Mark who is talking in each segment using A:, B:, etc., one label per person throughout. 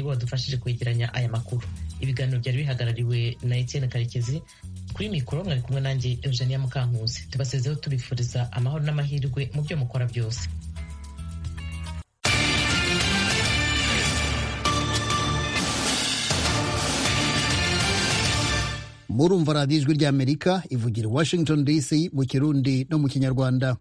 A: nibo badufashije kwegeranya aya makuru ibiganiro byari bihagarariwe na etienne karekezi kuri mikoro mwari kumwe nanjye eugenia mukankusi tubasezeho tubifuriza amahoro n'amahirwe mu byo mukora byose
B: murumva radiyo ijwi ry'amerika ivugira washington dc mu kirundi no mu kinyarwanda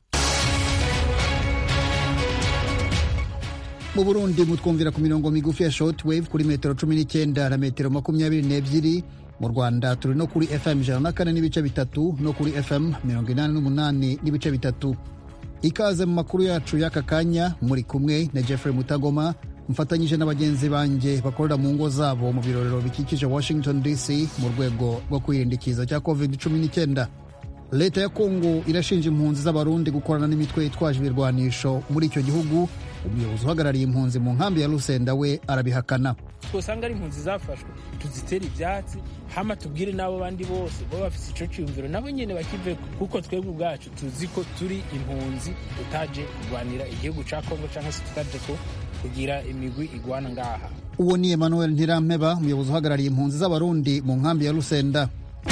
B: mu burundi mutwumvira ku mirongo migufi ya shortwave kuri metero cumi n'icyenda na metero makumyabiri n'ebyiri mu rwanda turi no kuri fm ijana na kane n'ibice bitatu no kuri fm mirongo inani n'umunani n'ibice bitatu ikaze mu makuru yacu y'aka kanya muri kumwe na jeffrey mutagoma mfatanyije na bagenzi banjye bakorera mu ngo zabo mu birorero bikikije washington dc mu rwego rwo kwirinda ikiza cya covid cumi n'icyenda leta ya kongo irashinja impunzi z'abarundi gukorana n'imitwe yitwaje ibirwanisho muri icyo gihugu umuyobozi uhagarariye impunzi mu nkambi ya rusenda we arabihakana
C: twosanga ari impunzi zafashwe tuzitere ibyatsi hama tubwire n'abo bandi bose baba bafite icyo cyumviro nabo nyine bakive kuko twebwe ubwacu tuzi ko turi impunzi tutaje kurwanira igihugu cya kongo cyangwa se tutaje ko kugira imigwi igwana ngaha
B: uwo ni emmanuel ntirampeba umuyobozi uhagarariye impunzi z'abarundi mu nkambi ya rusenda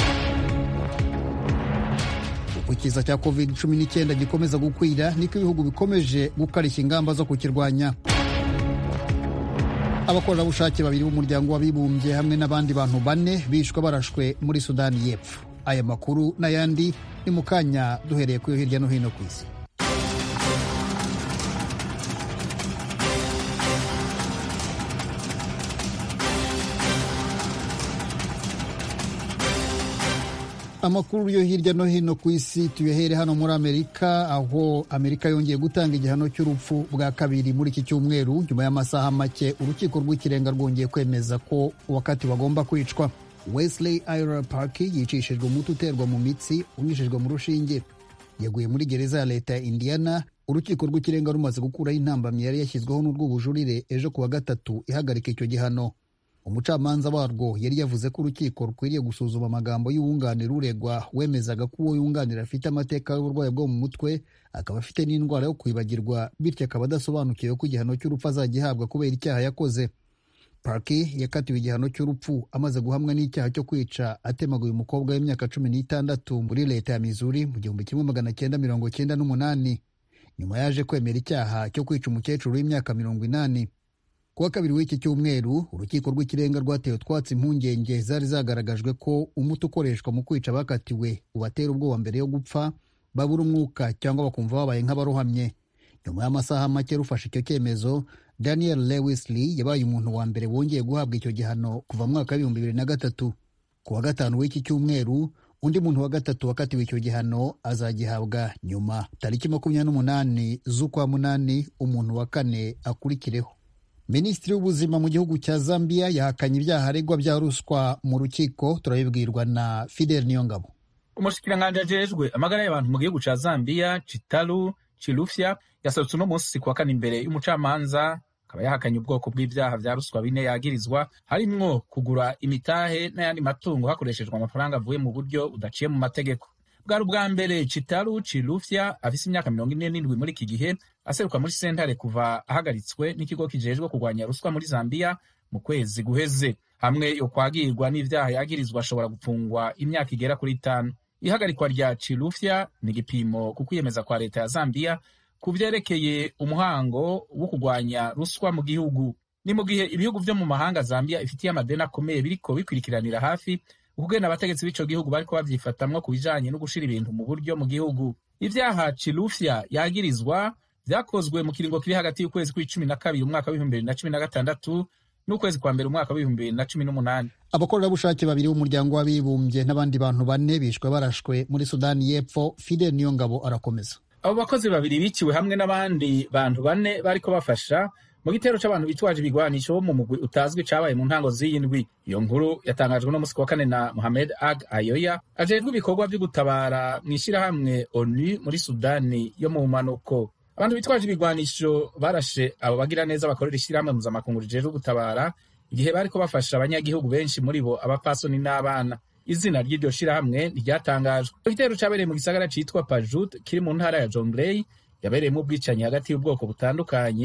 B: uko ikiza cya covid cumi n'icyenda gikomeza gukwira niko ibihugu bikomeje gukarishya ingamba zo kukirwanya abakorerabushake babiri b'umuryango w'abibumbye hamwe n'abandi bantu bane bishwe barashwe muri sudani y'epfo aya makuru n'ayandi ni mu kanya duhereye kuri hirya no hino ku isi amakuru yo hirya no hino ku isi tuyahere hano muri amerika aho amerika yongeye gutanga igihano cy'urupfu bwa kabiri muri iki cyumweru nyuma y'amasaha make urukiko rw'ikirenga rwongeye kwemeza ko uwakati bagomba kwicwa wesley ira park yicishijwe umuti uterwa mu mitsi unyujijwe mu rushinge yaguye muri gereza ya leta ya indiana urukiko rw'ikirenga rumaze gukuraho intambamyi yari yashyizweho n'urw'ubujurire ejo ku wa gatatu ihagarika icyo gihano umucamanza warwo yari yavuze ko urukiko rukwiriye gusuzuma amagambo y'uwunganira uregwa wemezaga ko uwo yunganira afite amateka y'uburwayi bwo mu mutwe akaba afite n'indwara yo kwibagirwa bityo akaba adasobanukiwe ko igihano cy'urupfu azagihabwa kubera icyaha yakoze parki yakatiwe igihano cy'urupfu amaze guhamwa n'icyaha cyo kwica atemaguye umukobwa w'imyaka cumi n'itandatu muri leta ya mizuri mu gihumbi kimwe magana cyenda mirongo cyenda n'umunani nyuma yaje kwemera icyaha cyo kwica umukecuru w'imyaka mirongo inani kuwa kabiri w'iki cyumweru urukiko rw'ikirenga rwatewe utwatsi impungenge zari zagaragajwe ko umuti ukoreshwa mu kwica abakatiwe ubatera ubwoba mbere yo gupfa babura umwuka cyangwa bakumva babaye nk'abarohamye nyuma y'amasaha make rufashe icyo cyemezo daniel lewisley yabaye umuntu wa mbere wongeye guhabwa icyo gihano kuva mu mwaka w'ibihumbi bibiri na gatatu ku wa gatanu w'iki cyumweru undi muntu wa gatatu wakatiwe icyo gihano azagihabwa nyuma tariki makumyabiri n'umunani z'ukwa munani umuntu wa kane akurikireho minisitiri w'ubuzima mu gihugu cya zambia yahakanye ibyaha aregwa bya ruswa mu rukiko turabibwirwa na fidel niyongabo
D: umushikiranganji ajejwe amagara y'abantu mu gihugu ca zambia chitalu chilufya yaserutse uno munsi kuwa kane imbere y'umucamanza akaba yahakanye ubwoko bw'ibyaha vya ruswa bine yagirizwa harimwo kugura imitahe n'ayandi matungo hakoreshejwe amafaranga avuye mu buryo budaciye mu mategeko bwari ubwa mbere chitalu chilufya afise imyaka mirongo ine n'indwi muri iki gihe aseruka muri sentare kuva ahagaritswe n'ikigo kijejwe kurwanya ruswa muri zambia mu kwezi guheze hamwe yo kwagirwa n'ivyaha yagirizwa ashobora gupfungwa imyaka igera kuri itanu ihagarikwa rya chilufya ni igipimo ku kwiyemeza kwa leta ya zambia ku vyerekeye umuhango wo kurwanya ruswa mu gihugu ni mu gihe ibihugu vyo mu mahanga zambia ifitiye amadeni akomeye biriko bikwirikiranira hafi ukugena abategetsi b'ico gihugu bariko bavyifatamwo ku bijanye no gushira ibintu mu buryo mu gihugu ivyaha chilufya yagirizwa vyakozwe mu kiringo kiri hagati y'ukwezi kw'icumi na kabiri umwaka w'ibihumbi bibiri na cumi na gatandatu n'ukwezi kwa mbere umwaka w'ibihumbi bibiri na cumi n'umunani
B: abakorerabushake babiri b'umuryango w'abibumbye n'abandi bantu bane bishwe barashwe muri sudani y'epfo fidel niyongabo arakomeza
D: abo bakozi babiri biciwe hamwe n'abandi bantu bane bariko bafasha mu gitero c'abantu bitwaje ibigwanisho bo mu mugwi utazwi cabaye mu ntango z'iyi ndwi iyo nkuru yatangajwe no musi wa kane na mohamed ag ayoya ajejwe ibikorwa vyo gutabara mw'ishirahamwe onu muri sudani yo mu manuko abantu bitwaje ibigwanisho barashe abo bagira neza bakorera ishirahamwe mpuzamakungu rijejwe gutabara igihe bariko bafasha abanyagihugu benshi muri bo abapfasoni n'abana izina ry'iryo shirahamwe ntiryatangajwe igitero cabereye mu gisagara citwa pajut kiri mu ntara ya jonglei yabereyemo ubwicanyi hagati y'ubwoko butandukanye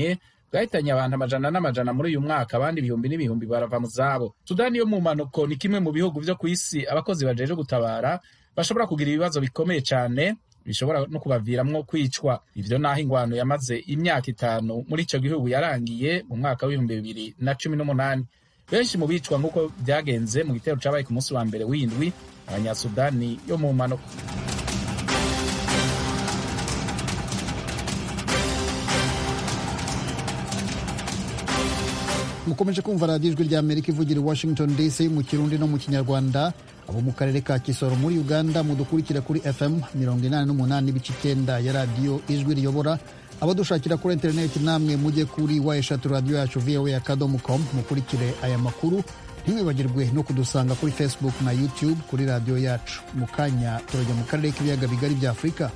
D: bwahitanye abantu amajana n'amajana muri uyu mwaka abandi ibihumbi n'ibihumbi barava mu zabo sudani yo mu mpanuko ni kimwe mu bihugu vyo ku isi abakozi bajeje gutabara bashobora kugira ibibazo bikomeye cyane bishobora no kubaviramwo kwicwa ivyo naho ingwano yamaze imyaka itanu muri ico gihugu yarangiye mu mwaka w'ibihumbi bibiri na cumi n'umunani benshi mu bicwa nk'uko vyagenze mu gitero cabaye ku munsi wa mbere w'indwi abanyasudani yo mu mpanuka
B: mukomeje kumva radiyo ijwi rya amerika ivugira i washington dc mu kirundi no mu kinyarwanda abo mu karere ka kisoro muri uganda mudukurikira kuri fm mirongo inani n'umunani ibice icyenda ya radiyo ijwi riyobora abadushakira kuri interineti namwe mujye kuri wa eshatu radiyo yacu voa akadomo com mukurikire aya makuru ntimwibagirwe no kudusanga kuri facebook na youtube kuri radiyo yacu mu kanya turajya mu karere k'ibiyaga bigari bya afurika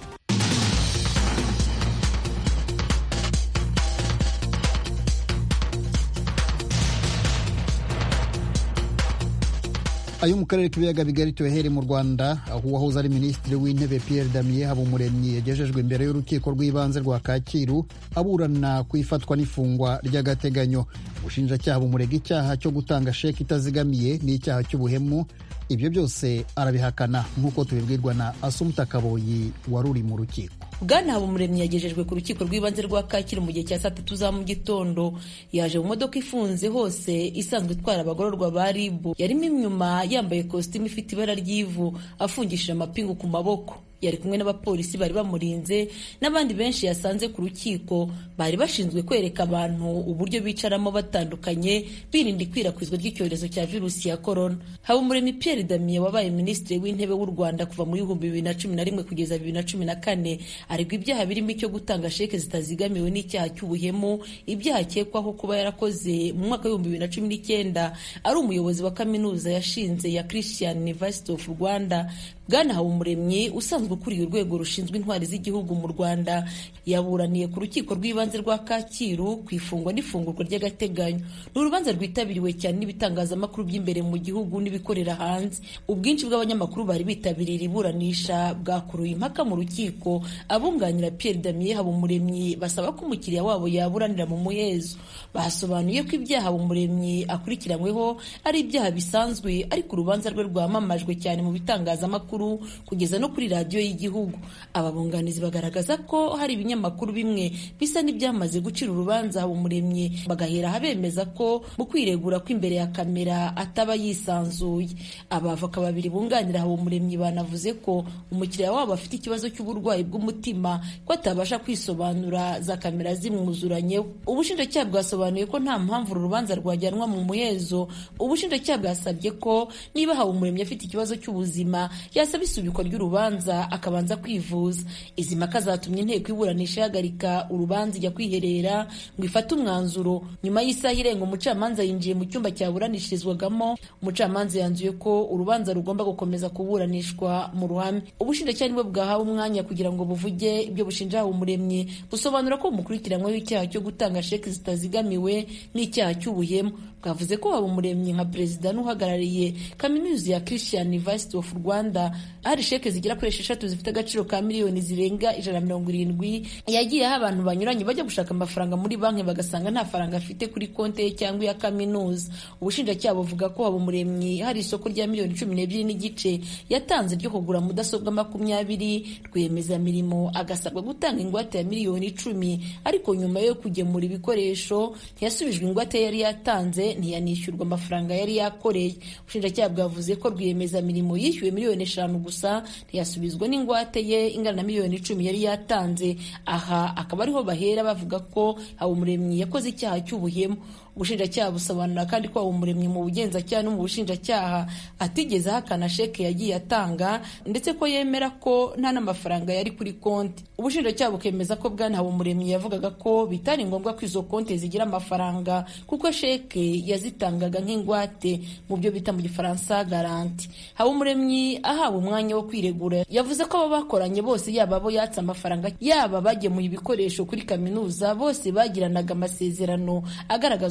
B: ayo mu karere k'ibiyaga bigari tuyahere mu rwanda aho uwahoze ari minisitiri w'intebe pierre damien habumuremyi yagejejwe imbere y'urukiko rw'ibanze rwa kacyiru aburana ku ifatwa n'ifungwa ry'agateganyo ubushinjacyaha bumurega icyaha cyo gutanga sheki itazigamiye n'icyaha cy'ubuhemu ibyo byose arabihakana nk'uko tubibwirwa na asumuta kaboyi wari uri mu rukiko
E: bwana habumuremyi yagejejwe ku rukiko rw'ibanze rwa kacyiru mu gihe cya saa tatu za mu gitondo yaje mu modoka ifunze hose isanzwe itwara abagororwa ba ribu yarimo inyuma yambaye kositimu ifite ibara ry'ivu afungishije amapingu ku maboko yari kumwe n'abapolisi bari bamurinze n'abandi benshi yasanze ku rukiko bari bashinzwe kwereka abantu uburyo bicaramo batandukanye birinda ikwirakwizwa ry'icyorezo cya virusi ya korona habumuremyi pierre damien wabaye minisitiri w'intebe w'u rwanda kuva muri ibihumbi bibiri na cumi na rimwe kugeza bibiri na cumi na kane aregwa ibyaha birimo icyo gutanga sheke zitazigamiwe n'icyaha cy'ubuhemu ibyaha akekwaho kuba yarakoze mu mwaka w'ibihumbi bibiri na cumi n'icyenda ari umuyobozi wa kaminuza yashinze ya christian university of rwanda bwana habumuremyi usanzwe ukuriye urwego rushinzwe intwari z'igihugu mu rwanda yaburaniye ku rukiko rw'ibanze rwa kacyiru ku ifungwa n'ifungurwa ry'agateganyo ni urubanza rwitabiriwe cyane n'ibitangazamakuru by'imbere mu gihugu n'ibikorera hanze ubwinshi bw'abanyamakuru bari bitabiriye iburanisha bwakuruye impaka mu rukiko abunganira pierre damien habumuremyi basaba ko umukiriya wabo yaburanira mu muhezo basobanuye ko ibyaha habumuremyi akurikiranyweho ari ibyaha bisanzwe ariko urubanza rwe rwamamajwe cyane mu bitangazamakuru kugeza no kuri radiyo y'igihugu ababunganizi bagaragaza ko hari ibinyamakuru bimwe bisa n'ibyamaze gucira urubanza habumuremyi bagahera bemeza ko mu kwiregura kw'imbere ya kamera ataba yisanzuye abavoka babiri bunganira habumuremyi banavuze ko umukiriya wabo afite ikibazo cy'uburwayi bw'umutima ko atabasha kwisobanura za kamera zimwuzuranyeho ubushinjacyaha bwasobanuye ko nta mpamvu uru rubanza rwajyanwa mu muhezo ubushinjacyaha bwasabye ko niba habumuremyi afite ikibazo cy'ubuzima yasaba isubikwa ry'urubanza akabanza kwivuza izi mpaka zatumye inteko iburanisha ihagarika urubanza ijya kwiherera ngo ifate umwanzuro nyuma y'isaha irenga umucamanza yinjiye mu cyumba cyaburanishirizwagamo umucamanza yanzuye ko urubanza rugomba gukomeza kuburanishwa mu ruhame ubushinjacyaha nibwo bwahawe umwanya kugira ngo buvuge ibyo bushinja habumuremyi busobanura ko bumukurikiranyweho icyaha cyo gutanga sheki zitazigamiwe n'icyaha cy'ubuhemu bwavuze ko habumuremyi nka perezida n'uhagarariye kaminuza ya christian university of rwanda hari sheke zigera kuri esheshatu zifite agaciro ka miliyoni zirenga ijana na mirongo irindwi yagiye aho abantu banyuranye bajya gushaka amafaranga muri banki bagasanga nta faranga afite kuri konti ye cyangwa iya kaminuza ubushinjacyaha buvuga ko habumuremyi hari isoko rya miliyoni cumi n'ebyiri n'igice yatanze ryo kugura mudasobwa makumyabiri rwiyemezamirimo agasabwa gutanga ingwate ya miliyoni icumi ariko nyuma yo kugemura ibikoresho ntiyasubijwe ingwate yari yatanze ntiyanishyurwa amafaranga yari yakoreye ubushinjacyaha bwavuze ko rwiyemezamirimo yishyuwe miliyoni eshanu gusa ntiyasubizwa n'ingwate ye ingana na miliyoni icumi yari yatanze aha akaba ariho bahera bavuga ko habumuremyi yakoze icyaha cy'ubuhemu ubushinjacyaha busobanura kandi ko habumuremyi mu bugenzacyaha no mu bushinjacyaha atigeze ahakana sheke yagiye atanga ndetse ko yemera ko nta n'amafaranga yari kuri konti ubushinjacyaha bukemeza ko bwana habumuremyi yavugaga ko bitari ngombwa ko izo konti zigira amafaranga kuko sheke yazitangaga nk'ingwate mu byo bita mu gifaransa garanti habumuremyi ahawe umwanya wo kwiregura yavuze ko abo bakoranye bose yaba abo yatse amafaranga yaba bagemuye ibikoresho kuri kaminuza bose bagiranaga amasezerano agaragaza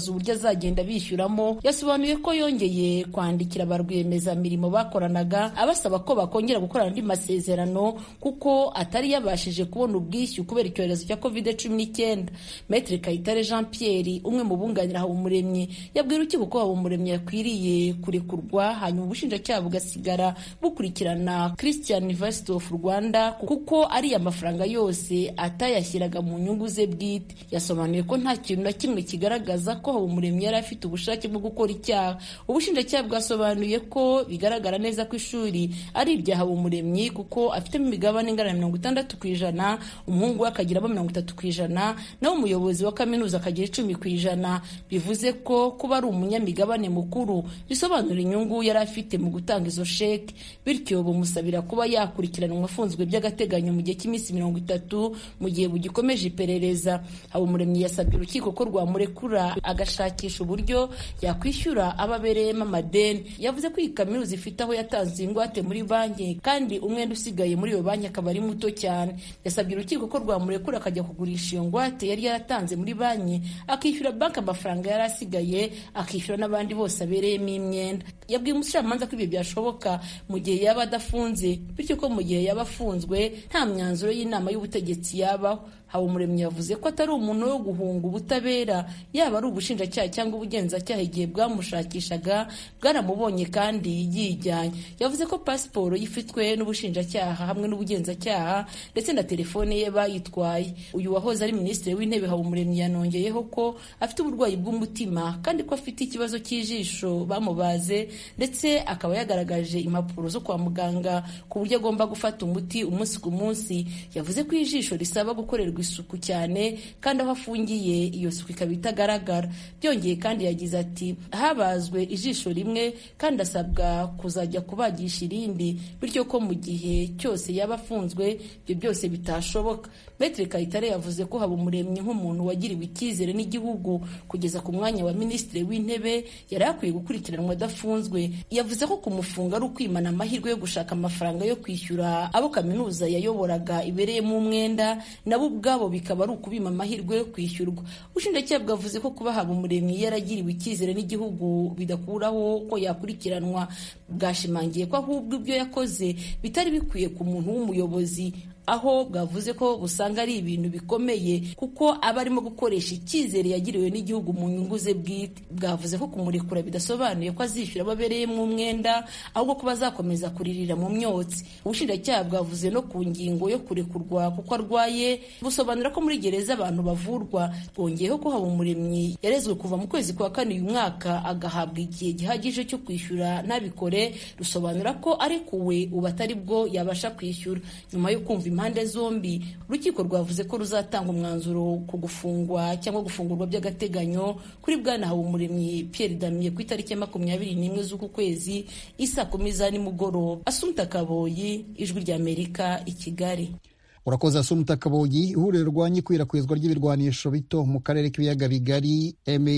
E: kugaragaza uburyo azagenda bishyuramo yasobanuye ko yongeye kwandikira ba rwiyemezamirimo bakoranaga abasaba ko bakongera gukorana andi masezerano kuko atari yabashije kubona ubwishyu kubera icyorezo cya covid cumi n'icyenda metre kayitare jean pierre umwe mu bunganira habumuremyi yabwira urukiko ko habumuremyi yakwiriye kurekurwa hanyuma ubushinjacyaha bugasigara bukurikirana christian university of rwanda kuko ariya mafaranga yose atayashyiraga mu nyungu ze bwite yasobanuye ko nta kintu na kimwe kigaragaza ko habumuremyi yari afite ubushake bwo gukora icyaha ubushinjacyaha bwasobanuye ko bigaragara neza ko ishuri ari irya habumuremyi kuko afitemo imigabane ingana na mirongo itandatu ku ijana umuhungu we akagiramo mirongo itatu ku ijana naho umuyobozi wa kaminuza akagira icumi ku ijana bivuze ko kuba ari umunyamigabane mukuru bisobanura inyungu yari afite mu gutanga izo sheke bityo bumusabira kuba yakurikiranwa afunzwe by'agateganyo mu gihe cy'iminsi mirongo itatu mu gihe bugikomeje iperereza habumuremyi yasabye urukiko ko rwamurekura agashakisha uburyo yakwishyura abo abereyemo amadeni yavuze ko iyi kaminuza ifite aho yatanze ingwate muri banki kandi umwenda usigaye muri iyo banki akaba ari muto cyane yasabye urukiko ko rwamurekura akajya kugurisha iyo ngwate yari yaratanze muri banki akishyura banki amafaranga yari asigaye akishyura n'abandi bose abereyemo imyenda yabwiye umucamanza ko ibyo byashoboka mu gihe yaba adafunze bityo ko mu gihe yaba afunzwe nta myanzuro y'inama y'ubutegetsi yabaho habumuremyi yavuze ko atari umuntu wo guhunga ubutabera yaba ari ubushinjacyaha cyangwa ubugenzacyaha igihe bwamushakishaga bwaramubonye kandi yijyanye yavuze ko pasiporo yifitwe n'ubushinjacyaha hamwe n'ubugenzacyaha ndetse na telefone ye bayitwaye uyu wahoze ari minisitiri w'intebe habumuremyi yanongeyeho ko afite uburwayi bw'umutima kandi ko afite ikibazo cy'ijisho bamubaze ndetse akaba yagaragaje impapuro zo kwa muganga ku buryo agomba gufata umuti umunsi ku munsi yavuze ko ijisho risaba gukorerwa isuku cyane kandi aho afungiye iyo suku ikaba itagaragara byongeye kandi yagize ati habazwe ijisho rimwe kandi asabwa kuzajya kubagisha irindi bityo ko mu gihe cyose yaba afunzwe ibyo byose bitashoboka metre kayitare yavuze ko haba umuremyi nk'umuntu wagiriwe icyizere n'igihugu kugeza ku mwanya wa minisitiri w'intebe yari akwiye gukurikiranwa adafunzwe yavuze ko kumufunga ari ukwimana amahirwe yo gushaka amafaranga yo kwishyura abo kaminuza yayoboraga ibereyemo umwenda nabo ubwabo bikaba ari ukubima amahirwe yo kwishyurwa ubushinjacyaha bwavuze ko kuba haba umuremyi yaragiriwe icyizere n'igihugu bidakuraho ko yakurikiranwa bwashimangiye ko ahubwo ibyo yakoze bitari bikwiye ku muntu w'umuyobozi aho bwavuze ko busanga ari ibintu bikomeye kuko aba arimo gukoresha icyizere yagiriwe n'igihugu mu nyungu ze bwite bwavuze ko kumurekura bidasobanuye ko azishyura abo abereyemo umwenda ahubwo ko bazakomeza kuririra mu myotsi ubushinjacyaha bwavuze no ku ngingo yo kurekurwa kuko arwaye busobanura ko muri gereza abantu bavurwa bwongeyeho ko haba umuremyi yarezwe kuva mu kwezi kwa kane uyu mwaka agahabwa igihe gihagije cyo kwishyura ntabikore rusobanura ko arekuwe ubu atari bwo yabasha kwishyura nyuma yo kumva impande zombi urukiko rwavuze ko ruzatanga umwanzuro ku gufungwa cyangwa gufungurwa by'agateganyo kuri bwana habumuremyi Pierre Damien ku itariki ya makumyabiri n'imwe z'uku kwezi isa kumi za nimugoroba Asumta Kaboyi ijwi ry'Amerika i Kigali
B: urakoze asumta kaboyi ihuriro rirwanya ikwirakwizwa ry'ibirwanisho bito mu karere k'ibiyaga bigari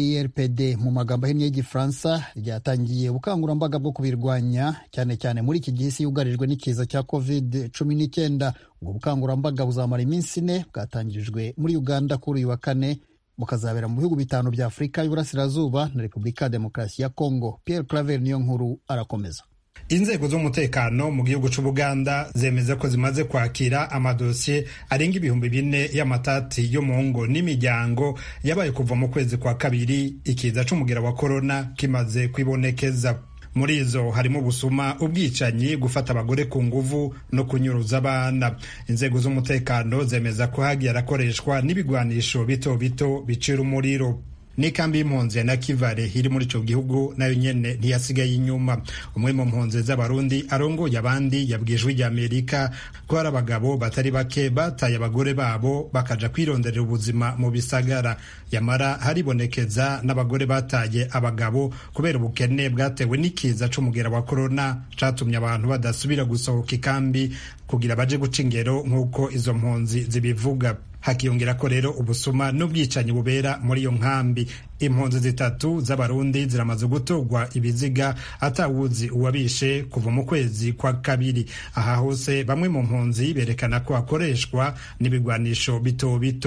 B: merpd mu magambo ahinnye y'igifaransa ryatangiye ubukangurambaga bwo kubirwanya cyane cyane muri iki gihe isi yugarijwe n'ikiza cya covid cumi n'icyenda ubwo bukangurambaga buzamara iminsi ine bwatangirijwe muri uganda kuri uyu wa kane bukazabera mu bihugu bitanu bya afurika y'uburasirazuba na repubulika ya demokarasi ya kongo pierre claver niyo nkuru arakomeza
F: inzego z'umutekano mu gihugu cy'ubuganda zemeza ko zimaze kwakira amadosiye arenga ibihumbi bine y'amatati yo mu ngo n'imiryango yabaye kuva mu kwezi kwa kabiri ikiza c'umugera wa korona kimaze kwibonekeza muri izo harimo ubusuma ubwicanyi gufata abagore ku nguvu no kunyuruza abana inzego z'umutekano zemeza ko hagiye arakoreshwa n'ibigwanisho bito bito bicira umuriro n'ikambi y'impunzi ya nakivale iri muri icyo gihugu nayo nyene ntiyasigaye inyuma umwe mu mpunzi z'abarundi arongoye abandi yabwiye ijwi rya amerika ko hari abagabo batari bake bataye abagore babo bakaja kwironderera ubuzima mu bisagara yamara haribonekeza n'abagore bataye abagabo kubera ubukene bwatewe n'ikiza c'umugera wa korona catumye abantu badasubira gusohoka ikambi kugira baje guca ingero nk'uko izo mpunzi zibivuga hakiyongera ko rero ubusuma n'ubwicanyi bubera muri iyo nkambi impunzi zitatu z'abarundi ziramaze gutorwa ibiziga atawuzi uwabishe kuva mu kwezi kwa kabiri aha hose bamwe mu mpunzi berekana ko hakoreshwa n'ibigwanisho bito bito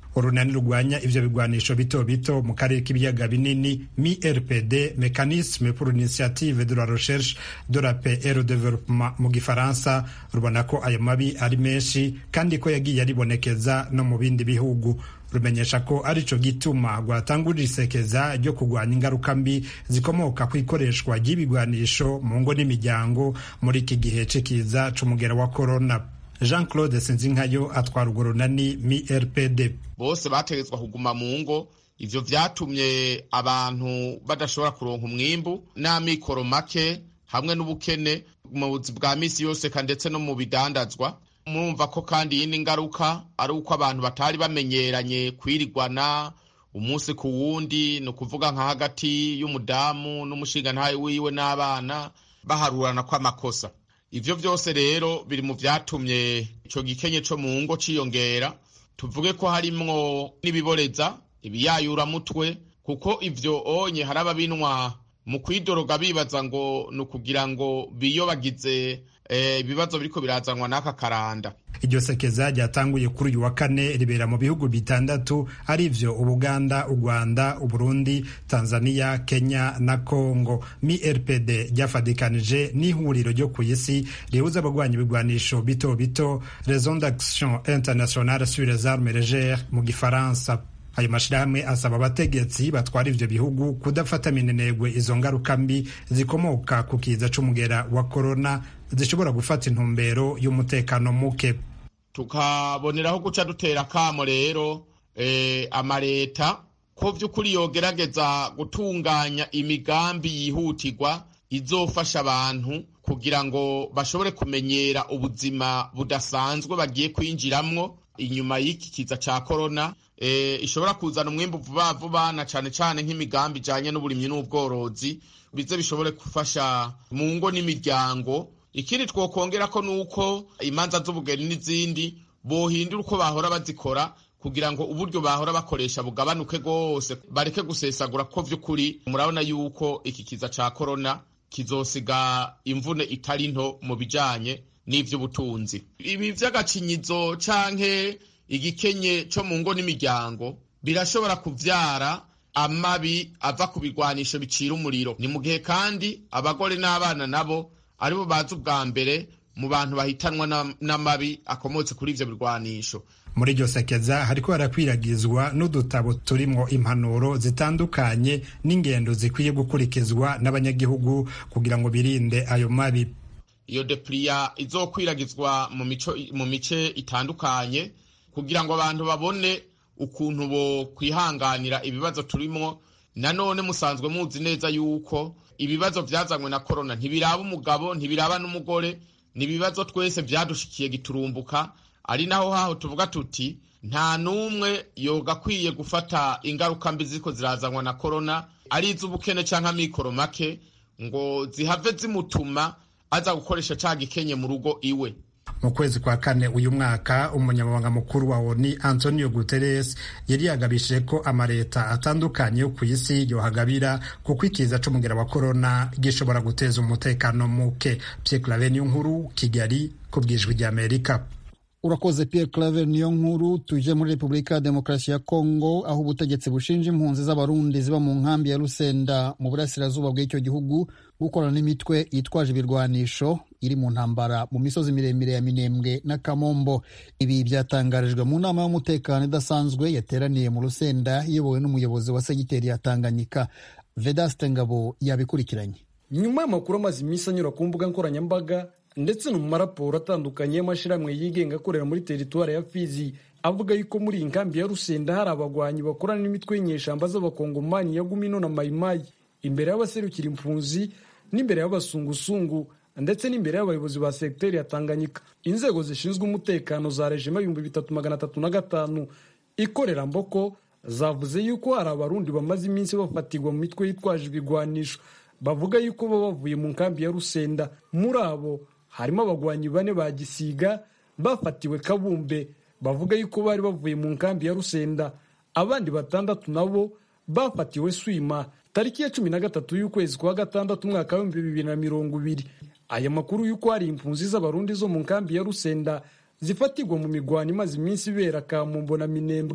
F: urunani rurwanya ivyo bigwanisho bito bito mu karere k'ibiyaga binini mi rpd mécanisme pour l'initiative de la recherche de la paix et le développement mu gifaransa rubona ko ayo mabi ari menshi kandi ko yagiye aribonekeza no mu bindi bihugu rumenyesha ko arico gituma rwatangurira isekeza ryo kurwanya ingaruka mbi zikomoka ku ikoreshwa ry'ibigwanisho mu ngo n'imiryango muri iki gihe c'ikiza c'umugera wa korona jean claude sinzinkayo atwara urwo runani mi rpd
G: bose bategetswe kuguma mu ngo ivyo vyatumye abantu badashobora kuronka umwimbu n'amikoro make hamwe n'ubukene mu buzi bwa misi yose ndetse no mu bidandazwa murumva ko kandi iyindi ngaruka ari uko abantu batari bamenyeranye kwirigwana umunsi ku wundi ni ukuvuga nka hagati y'umudamu n'umushingantahe wiwe n'abana baharurana kw'amakosa ivyo vyose rero biri mu vyatumye ico gikenye co mu ngo ciyongera tuvuge ko harimwo n'ibiboreza ibiyayuramutwe kuko ivyo onye hari ababinwa mu kwidoroga bibaza ngo ni ukugira ngo biyobagize ibibazo biriko birazanwa n'aka karanda
F: iryo sekeza ryatanguye kuri uyu wa kane ribera mu bihugu bitandatu arivyo ubuganda u rwanda uburundi tanzania kenya na congo mi rpd ryafadikanije n'ihuriro ryo ku isi rihuza abagwanya ibigwanisho bito bito raison d'action internationale sur les armes légères mu gifaransa ayo mashirahamwe asaba abategetsi batwara ivyo bihugu kudafata minenegwe izo ngaruka mbi zikomoka ku kiza c'umugera wa korona zishobora gufata intumbero y'umutekano muke
G: tukaboneraho guca dutera kamo rero eh, amareta ko vy'ukuri yogerageza gutunganya imigambi yihutirwa izofasha abantu kugira ngo bashobore kumenyera ubuzima budasanzwe bagiye kwinjiramwo inyuma y'iki kiza ca korona e, ishobora kuzana umwimbu vuba vuba na cane cane nk'imigambi ijanye n'uburimyi n'ubworozi bize bishobore gufasha mu ngo n'imiryango ikindi twokongera ko nuko imanza z'ubugeni n'izindi bohindura uko bahora bazikora kugira ngo uburyo bahora bakoresha bugabanuke rwose bareke gusesagura ko vy'ukuri murabona yuko iki kiza ca korona kizosiga imvune itari nto mu bijanye n'ivy'ubutunzi ibi vy'agacinyizo canke igikenye co mu ngo n'imiryango birashobora kuvyara amabi ava ku bigwanisho bicira umuriro ni mu gihe kandi abagore n'abana nabo aribo bazi ubwa mbere mu bantu bahitanwa n'amabi akomotse kuri ivyo birwanisho
F: muri iryo sekeza hariko harakwiragizwa n'udutabo turimwo impanuro zitandukanye n'ingendo zikwiye gukurikizwa n'abanyagihugu kugira ngo birinde ayo mabi
G: iyo depliya izokwiragizwa mu mico mu mice itandukanye kugira ngo abantu babone ukuntu bo kwihanganira ibibazo turimwo nanone musanzwe muzi neza yuko ibibazo vyazanywe na korona ntibiraba umugabo ntibiraba n'umugore ni ibibazo twese vyadushikiye giturumbuka ari naho haho tuvuga tuti nta n'umwe yogakwiye gufata ingaruka mbi ziriko zirazanwa na korona ari iz'ubukene canke amikoro make ngo zihave zimutuma aza gukoresha ca gikenye mu rugo iwe
F: mu kwezi kwa kane uyu mwaka umunyamabanga mukuru wa oni antonio guterres yari yagabishije ko amaleta atandukanye yo ku isi yohagabira kuko ikiza c'umugera wa korona gishobora guteza umutekano muke pierre clave niyo nkuru kigali ku bwijwi ry'amerika
B: urakoze Pierre Claver niyo nkuru tuje muri Repubulika ya Demokarasi ya Kongo aho ubutegetsi bushinja impunzi z'abarundi ziba mu nkambi ya Rusenda mu burasirazuba bw'icyo gihugu gukorana n'imitwe yitwaje ibirwanisho iri mu ntambara mu misozi miremire ya Minembwe na Kamombo ibi byatangarijwe mu nama y'umutekano idasanzwe yateraniye mu Rusenda iyobowe n'umuyobozi wa segiteri ya Tanganyika Vedaste Ngabo yabikurikiranye
H: nyuma y'amakuru amaze iminsi anyura ku mbuga nkoranyambaga ndetse no mu maraporo atandukanye y'amashyirahamwe yigenga akorera muri teritwari ya Fizi avuga yuko muri iyi nkambi ya Rusenda hari abagwanyi bakorana n'imitwe y'inyeshamba z'abakongomani ya Gumino na Mayimayi imbere y'abaserukira impunzi n'imbere y'abasungusungu ndetse n'imbere y'abayobozi ba segiteri ya Tanganyika inzego zishinzwe umutekano za rejima ibihumbi bitatu magana atatu na gatanu ikorera mboko zavuze yuko hari abarundi bamaze iminsi bafatirwa mu mitwe yitwaje ibigwanisho bavuga yuko baba bavuye mu nkambi ya Rusenda muri abo harimo abagwanyi bane ba gisiga bafatiwe kabumbe bavuga yuko bari bavuye mu nkambi ya rusenda abandi batandatu nabo bafatiwe swima tariki ya cumi na gatatu y'ukwezi kwa gatandatu umwaka w'ibihumbi bibiri na mirongo ibiri aya makuru y'uko hari impunzi z'abarundi zo mu nkambi ya rusenda zifatirwa mu migwano imaze iminsi ibera kamumbo na minembwe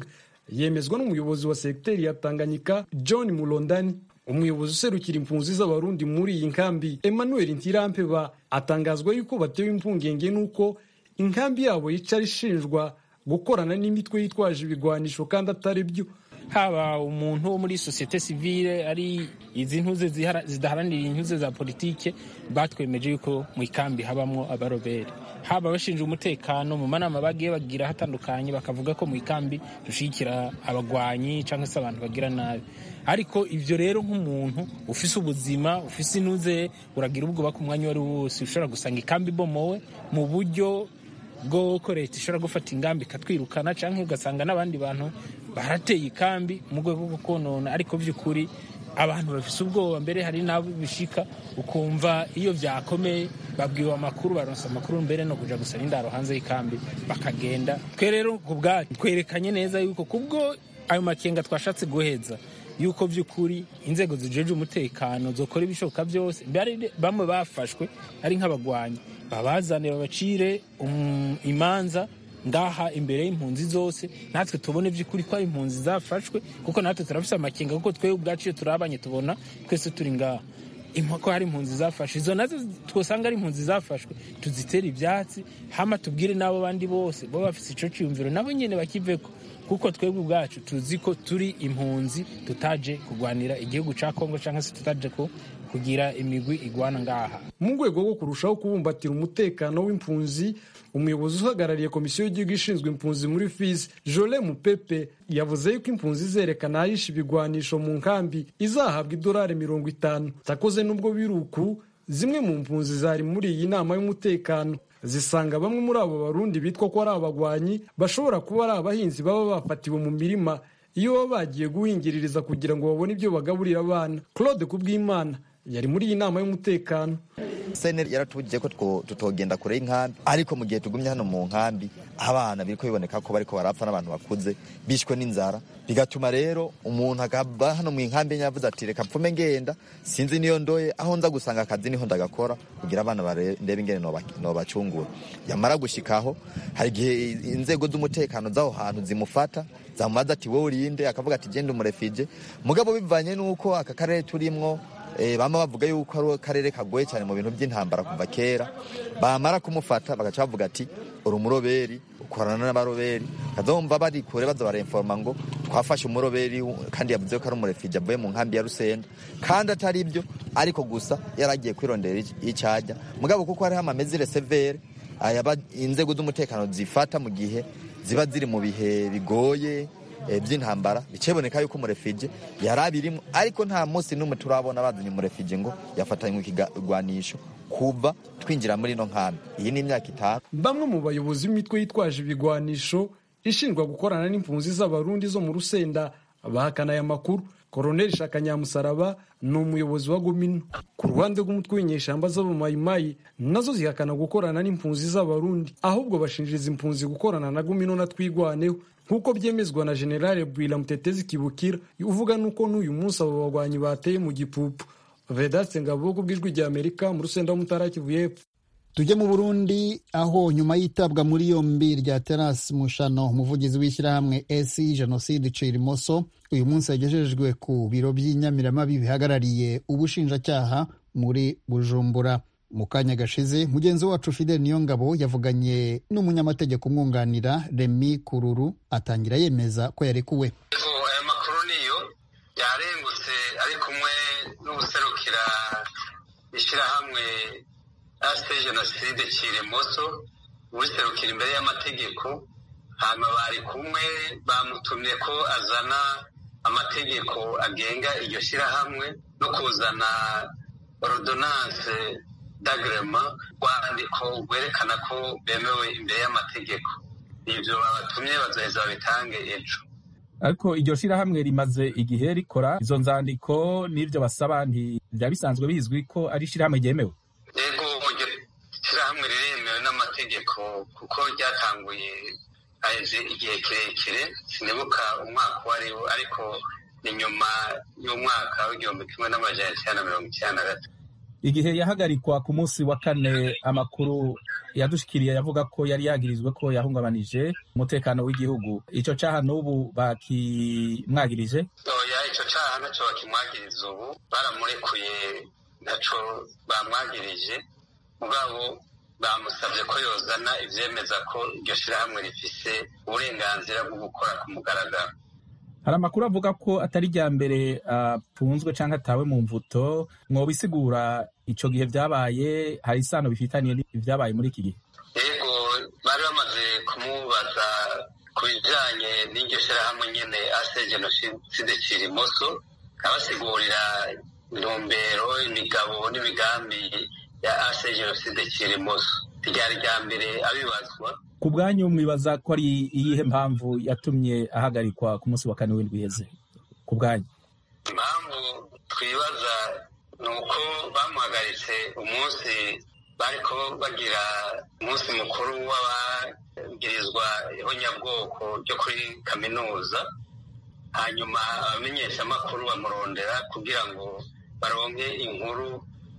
H: yemezwa n'umuyobozi wa segiteri ya tanganyika john mulondani umuyobozi userukira impunzi z'abarundi muri iyi nkambi emmanuel ntirampeba atangazwa yuko batewe impungenge n'uko inkambi yabo yicara ishinjwa gukorana n'imitwe yitwaje ibigwanisho kandi atari byo
C: haba umuntu wo muri sosiyete sivile ari izi ntuze zidaharanira intuze za politike batwemeje yuko mu ikambi habamwo abarobere haba abashinzwe umutekano mu manama bagiye bagira hatandukanye bakavuga ko mu ikambi dushyigikira abagwanyi cyangwa se abantu bagira nabi ariko ibyo rero nk'umuntu ufise ubuzima ufise intuze uragira ubwoba ku mwanya uwo ari wo wose ushobora gusanga ikambi ibomowe mu buryo bw'uko leta ishobora gufata ingamba ikatwirukana cyangwa ugasanga n'abandi bantu barateye ikambi mu rwego rwo konona ariko by'ukuri abantu bafise ubwoba mbere hari n'abo bishika ukumva iyo byakomeye babwiwe amakuru baronsa amakuru mbere no kuja gusaba indaro hanze y'ikambi bakagenda twe rero ku bwacu twerekanye neza yuko kubwo ayo makenga twashatse guheza yuko by'ukuri inzego zijeje umutekano zokora ibishoboka byose bamwe bafashwe ari nk'abagwanyi babazane babacire imanza ngaha imbere y'impunzi zose natwe tubone by'ukuri ko ari impunzi zafashwe kuko natwe turafise amakenga kuko twebwe ubwacu iyo turabanye tubona twese turi ngaha ko hari impunzi zafashwe izo nazo twosanga ari impunzi zafashwe tuzitere ibyatsi hama tubwire n'abo bandi bose bo bafise ico ciyumviro nabo nyene bakiveko kuko twebwe ubwacu tuzi ko turi impunzi tutaje kurwanira igihugu ca kongo cyangwa se tutaje ko kugira imigwi igwana ngaha
H: mu rwego rwo kurushaho kubumbatira umutekano w'impunzi umuyobozi uhagarariye komisiyo y'igihugu ishinzwe impunzi muri fizi jole mupepe yavuze yuko impunzi zerekana ahisha ibigwanisho mu nkambi izahabwa idolari mirongo itanu takoze n'ubwo biruku zimwe mu mpunzi zari muri iyi nama y'umutekano zisanga bamwe muri abo barundi bitwa ko ari abagwanyi bashobora kuba ari abahinzi baba bafatiwe mu mirima iyo baba bagiye guhingiririza kugira ngo babone ibyo bagaburira abana claude kubw'imana yari muri iyi nama y'umutekano
I: seneri yaratubujije ko tutogenda kure y'inkambi ariko mu gihe tugumye hano mu nkambi abana biriko biboneka ko bariko barapfa n'abantu bakuze bishwe n'inzara bigatuma rero umuntu akaba hano mu nkambi yavuze ati reka mpfume ngenda sinzi niyo ndoye aho nza gusanga akazi niho ndagakora kugira abana ndebe ingene nobacungura yamara gushikaho hari igihe inzego z'umutekano z'aho hantu zimufata zamubaza ati wowe urinde akavuga ati genda umurefije mugabo bivanye n'uko aka karere turimwo bama bavuga yuko ari akarere kagoye cyane mu bintu by'intambara kuva kera bamara kumufata bagaca bavuga ati uri umuroberi ukorana n'abaroberi kazumva bari kure baza barinforma ngo twafashe umuroberi kandi yavuze ko ari umurefije avuye mu nkambi ya rusenda kandi atari ibyo ariko gusa yaragiye kwirondera icyajya mugabo kuko hariho amamezire severe inzego z'umutekano zifata mu gihe ziba ziri mu bihe bigoye by'intambara biceboneka yuko umurefije yari abirimo ariko nta munsi n'umwe turabona bazanye umurefije ngo yafatanywe ikigwanisho kuva twinjira muri ino nkambi iyi ni imyaka itanu
H: bamwe mu bayobozi b'imitwe yitwaje ibigwanisho ishinjwa gukorana n'impunzi z'abarundi zo mu rusenda bahakana aya makuru koroneli shaka nyamusaraba ni umuyobozi wa gomino ku ruhande rw'umutwe w'inyeshamba z'abamayimayi nazo zihakana gukorana n'impunzi z'abarundi ahubwo bashinjiriza impunzi gukorana na gomino na twigwaneho nk'uko byemezwa na generale bwira mutetezi kibukira uvuga nuko n'uyu munsi abo bagwanyi bateye mu gipupu vedaste ngabo bw'ijwi rya amerika mu rusenda w'umutara kivu y'epfo
B: tujye mu burundi aho nyuma y'itabwa muri yombi rya terasi mushano umuvugizi w'ishyirahamwe esi jenoside icira imoso uyu munsi yagejejwe ku biro by'inyamiramabi bihagarariye ubushinjacyaha muri bujumbura mu kanya gashize mugenzi wacu fidel niyongabo yavuganye n'umunyamategeko umwunganira remi kururu atangira yemeza ko yarekuwe
J: aya makuru niyo yarengutse ari kumwe n'ubuserukira ishyirahamwe asite jenoside kiremoso ubuserukira imbere y'amategeko hanyuma bari kumwe bamutumye ko azana amategeko agenga iryo shyirahamwe no kuzana ordonance d'agrema rwandiko rwerekana ko bemewe imbere y'amategeko ibyo babatumye bazoheza babitange ejo
D: ariko iryo shirahamwe rimaze igihe rikora izo nzandiko n'ibyo basaba ntibyaba bisanzwe bizwi ko ari ishirahamwe ryemewe
J: yego iryo shirahamwe riremewe n'amategeko kuko ryatanguye haheze igihe kirekire sinibuka umwaka uwo ari wo ariko ni nyuma y'umwaka w'igihumbi kimwe n'amajana icyenda na mirongo icyenda na gatatu
D: igihe yahagarikwa ku munsi wa kane amakuru yadushikiriye yavuga ko yari yagirizwe ko yahungabanije umutekano w'igihugu ico caha n'ubu bakimwagirije
J: oya ico caha naco bakimwagiriza ubu baramurekuye ntaco bamwagirije mugabo bamusabye ko yozana ivyemeza ko iryo shirahamwe rifise uburenganzira bwo gukora ku mugaragaro
D: hari amakuru avuga ko atari rya mbere apfunzwe uh, canke atawe mu mvuto mwobisigura ico gihe vyabaye hari isano bifitaniye ivyabaye muri iki gihe
J: yego bari bamaze kumubaza ku bijanye n'iryo shirahamwe nyene ase jenoside kirimoso abasigurira intumbero imigabo n'imigambi ya ase jenoside kirimoso ryari rya mbere abibazwa
D: ku bwanyu mwibaza ko ari iyihe mpamvu yatumye ahagarikwa ku munsi wa kane w'indwi iheze ku bwanyu
J: impamvu twibaza ni uko bamuhagaritse umunsi bariko bagira umunsi mukuru w'abagirizwa ihonyabwoko ryo kuri kaminuza hanyuma abamenyeshamakuru bamurondera kugira ngo baronke inkuru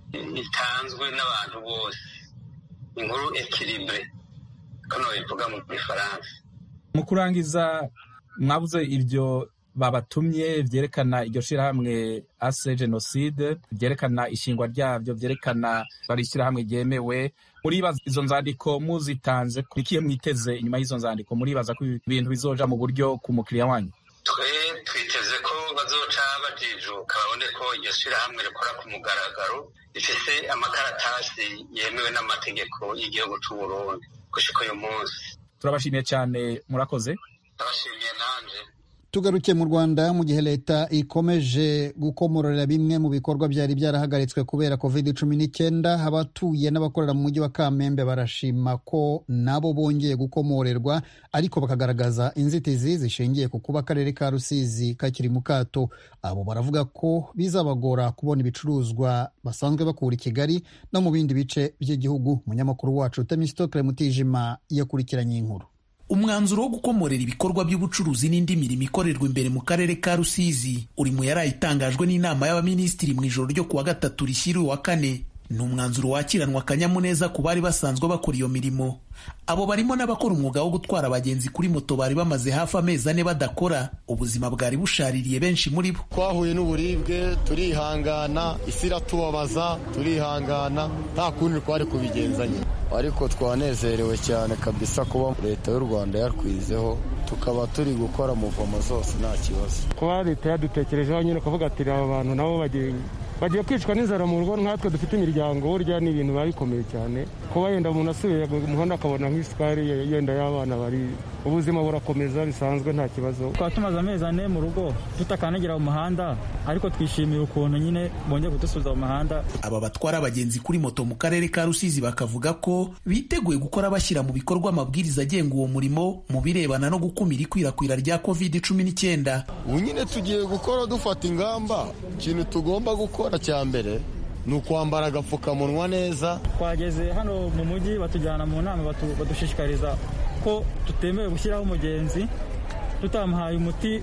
J: itanzwe n'abantu bose inkuru ekiribure kano bivuga mu gifaransa
D: mu kurangiza mwabuze ibyo babatumye vyerekana iryo shirahamwe ase jenoside vyerekana ishingwa ryavyo vyerekana bari ishirahamwe ryemewe muribaza izo nzandiko muzitanze ikihe mwiteze inyuma y'izo nzandiko muribaza ko ibintu bizoja mu buryo ku mukiriya wanyu
J: twe twiteze ko bazoca bajijuka babone ko iryo shirahamwe rikora ku mugaragaro rifise amakaratasi yemewe n'amategeko y'igihugu c'uburundi gushika uyu munsi
D: turabashimiye cyane murakoze
J: turabashimiye nanje
B: tugarukiye mu rwanda mu gihe leta ikomeje gukomorera bimwe mu bikorwa byari byarahagaritswe kubera covid cumi n'icyenda abatuye n'abakorera mu mujyi wa kamembe barashima ko nabo bongeye gukomorerwa ariko bakagaragaza inzitizi zishingiye ku kuba akarere ka rusizi kakiri mu kato abo baravuga ko bizabagora kubona ibicuruzwa basanzwe bakura i kigali no mu bindi bice by'igihugu umunyamakuru wacu temisitokire mutijima yakurikiranye inkuru
K: umwanzuro wo gukomorera ibikorwa by'ubucuruzi n'indi mirimo ikorerwa imbere mu karere ka rusizi uri mu yari itangajwe n'inama y'abaminisitiri mu ijoro ryo kuwa gatatu rishyiriwe wa kane ni umwanzuro wakiranwa akanyamuneza ku bari basanzwe bakora iyo mirimo abo barimo n'abakora umwuga wo gutwara abagenzi kuri moto bari bamaze hafi amezi ane badakora ubuzima bwari bushaririye benshi muri bo
L: twahuye n'uburibwe turihangana isi iratubabaza turihangana nta kundi twari kubigenzanya ariko twanezerewe cyane kabisa kuba leta y'u rwanda yatwizeho tukaba turi gukora muvomo zose nta kibazo
M: kuba leta yadutekerejeho nyine ukavuga ati aba bantu nabo bagiye bagiye kwicwa n'inzara mu rugo nkatwe dufite imiryango burya ni ibintu biba bikomeye cyane kuba yenda umuntu asubiye mu muhanda akabona nk'isukari yenda y'abana bari ubuzima burakomeza bisanzwe nta kibazo
N: twaba tumaze amezi ane mu rugo tutakandagira mu muhanda ariko twishimiye ukuntu nyine bongeye kudusubiza mu muhanda
K: aba batwara abagenzi kuri moto mu karere ka rusizi bakavuga ko biteguye gukora bashyira mu bikorwa amabwiriza agenga uwo murimo mu birebana no gukumira ikwirakwira rya covid cumi n'icyenda
L: ubu nyine tugiye gukora dufata ingamba ikintu tugomba gukora cya mbere ni ukwambara agapfukamunwa neza
N: twageze hano mu mujyi batujyana mu nama badushishikariza ko tutemewe gushyiraho umugenzi tutamuhaye umuti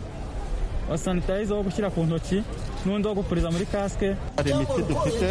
N: wa sanitayiza wo gushyira ku ntoki n'undi wo gupuriza muri kasike
O: hari imiti dufite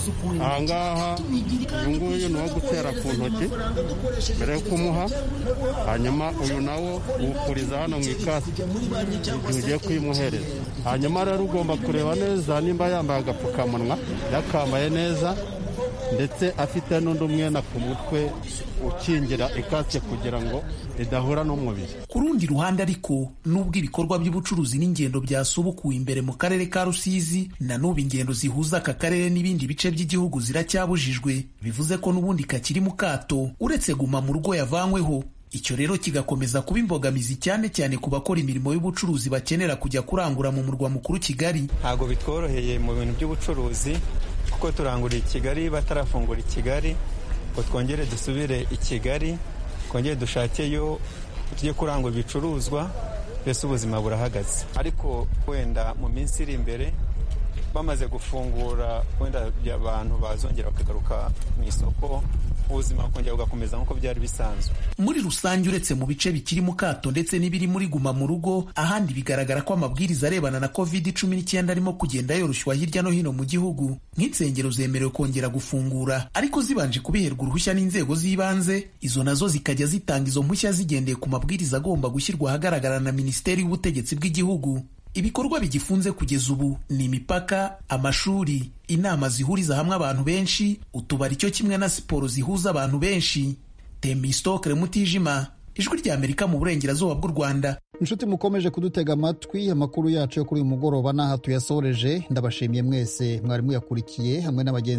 O: ahangaha uyu nguyu ni uwo gutera ku ntoki mbere yo kumuha hanyuma uyu nawo uwupuriza hano mu ikasike igihe ugiye kuyimuhereza hanyuma rero ugomba kureba neza nimba yambaye agapfukamunwa yakambaye neza ndetse afite n'undi umwenda ku mutwe ukingira ikasike kugira ngo idahura n'umubiri
K: ku rundi ruhande ariko nubwo ibikorwa by'ubucuruzi n'ingendo byasubukuwe imbere mu karere ka rusizi na n'ubu ingendo zihuza aka karere n'ibindi bice by'igihugu ziracyabujijwe bivuze ko n'ubundi kakiri mu kato uretse guma mu rugo yavanyweho icyo rero kigakomeza kuba imbogamizi cyane cyane ku bakora imirimo y'ubucuruzi bakenera kujya kurangura mu murwa mukuru kigali
P: ntabwo bitworoheye mu bintu by'ubucuruzi kuko turangurira i kigali batarafungura i kigali ngo twongere dusubire i kigali twongere dushakeyo tujye kurangura ibicuruzwa mbese ubuzima burahagaze ariko wenda mu minsi iri imbere bamaze gufungura wenda abantu bazongera bakagaruka mu isoko ubuzima bukongera bugakomeza nk'uko byari bisanzwe
K: muri rusange uretse mu bice bikiri mu kato ndetse n'ibiri muri guma mu rugo ahandi bigaragara ko amabwiriza arebana na covid cumi n'icyenda arimo kugenda yoroshywa hirya no hino mu gihugu nk'insengero zemerewe kongera gufungura ariko zibanje kubiherwa uruhushya n'inzego z'ibanze izo nazo zikajya zitanga izo mpushya zigendeye ku mabwiriza agomba gushyirwa ahagaragara na minisiteri y'ubutegetsi bw'igihugu ibikorwa bigifunze kugeza ubu ni imipaka amashuri inama zihuriza hamwe abantu benshi utubari cyo kimwe na siporo zihuza abantu benshi temistokere mutijima ijwi rya amerika mu burengerazuba bw'u rwanda
B: inshuti mukomeje kudutega amatwi amakuru yacu yo kuri uyu mugoroba n'aha tuyasoreje ndabashimiye mwese mwari muyakurikiye hamwe n'abagenzi